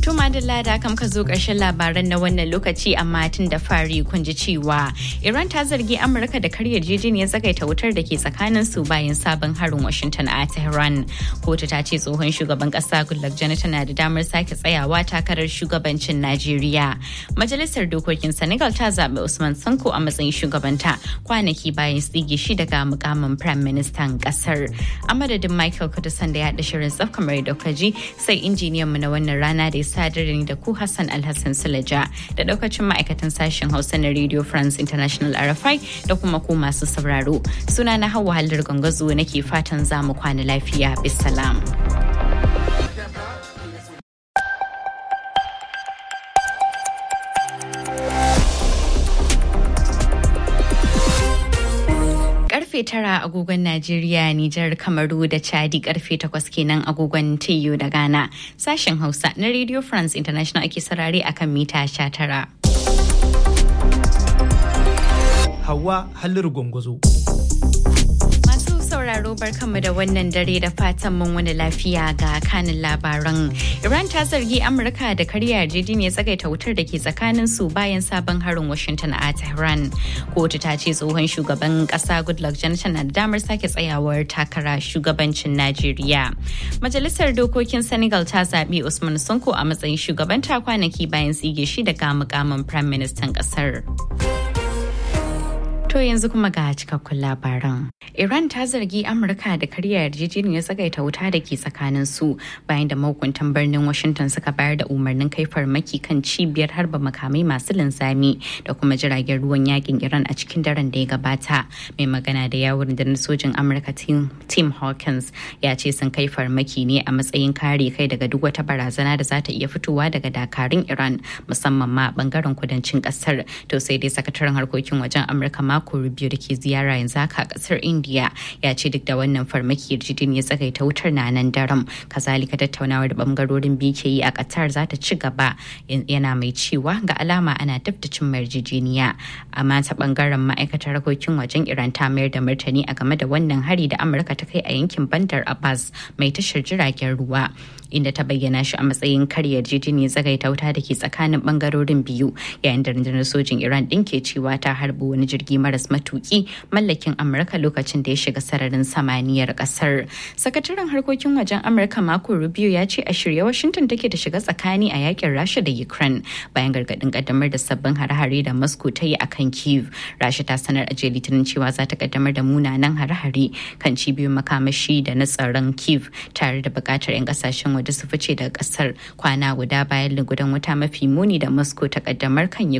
To Madalla da kam ka zo ƙarshen labaran na wannan lokaci amma tun da fari kun ji cewa Iran ta zargi Amurka da karya jejiniyar tsagaita wutar da ke tsakanin su bayan sabon harin Washington a Tehran. Kotu ta ce tsohon shugaban ƙasa Goodluck Jonathan na da damar sake tsayawa takarar shugabancin Najeriya. Majalisar dokokin Senegal ta zaɓi Usman Sanko a matsayin shugabanta kwanaki bayan tsige shi daga mukamin Prime Ministan ƙasar. A madadin Michael Kudusan da ya haɗa shirin tsaf kamar da ji sai injiniyan mu na wannan rana da ya sadar da ku Hassan Alhassan Sulaja da daukacin ma'aikatan sashen Hausa na Radio France International RFI da kuma ku masu sauraro. Suna na Hauwa Hallar Gangazo nake fatan za mu kwana lafiya. Bisalam. karfe tara agogon Najeriya, Nijar, Kamaru da Chadi karfe takwas kenan agogon TU da Ghana. Sashen Hausa na Radio France International ake sarare akan mita sha tara. Hawa Halliru Gwangwazo. sauraro barkanmu da wannan dare da fatan mun wani lafiya ga kanin labaran. Iran ta zargi Amurka da karya yarjejeniyar tsagaita wutar da ke tsakanin su bayan sabon harin Washington a Tehran. Kotu ta ce tsohon shugaban kasa Goodluck Jonathan na da damar sake tsayawar takara shugabancin Najeriya. Majalisar dokokin Senegal ta zaɓi Usman Sonko a matsayin shugabanta kwanaki bayan tsige shi daga mukamin Prime Minister kasar. To yanzu kuma ga cikakkun labaran. Iran ta zargi Amurka da karya yarjejeniyar tsagaita wuta da ke tsakanin su bayan da mahukuntan birnin Washington suka bayar da umarnin kai farmaki kan cibiyar harba makamai masu linzami da kuma jiragen ruwan yakin Iran a cikin daren da ya gabata. Mai magana da yawon da sojin Amurka Tim Hawkins ya ce sun kai farmaki ne a matsayin kare kai daga duk wata barazana da za ta iya fitowa daga dakarun Iran musamman ma bangaren kudancin kasar. To sai dai sakataren harkokin wajen Amurka mako Rubio da ke ziyara yanzu haka a kasar India ya ce duk da wannan farmaki yarjejeniyar tsagaita wutar na nan daram kazalika tattaunawar da bangarorin biyu ke yi a Qatar za ta ci gaba yana mai cewa ga alama ana dab da cin yarjejeniya amma ta bangaren ma'aikatar harkokin wajen Iran ta mayar da martani a game da wannan hari da Amurka ta kai a yankin Bandar Abbas mai tashar jiragen ruwa inda ta bayyana shi a matsayin karya yarjejeniyar tsagaita wuta da ke tsakanin bangarorin biyu yayin da rundunar sojin Iran din ke cewa ta harbi wani jirgi maras matuki mallakin Amurka lokacin da ya shiga sararin samaniyar kasar. Sakataren harkokin wajen Amurka Marco Rubio ya ce a shirye Washington take da shiga tsakani a yakin Rasha da Ukraine bayan gargadin kaddamar da sabbin hare-hare da Moscow ta yi akan Kiev. Rasha ta sanar a jiya Litinin cewa za ta kaddamar da munanan hare-hare kan cibiyoyin makamashi da na tsaron Kiev tare da bukatar 'yan kasashen waje su fice daga kasar kwana guda bayan lugudan wuta mafi muni da Moscow ta kaddamar kan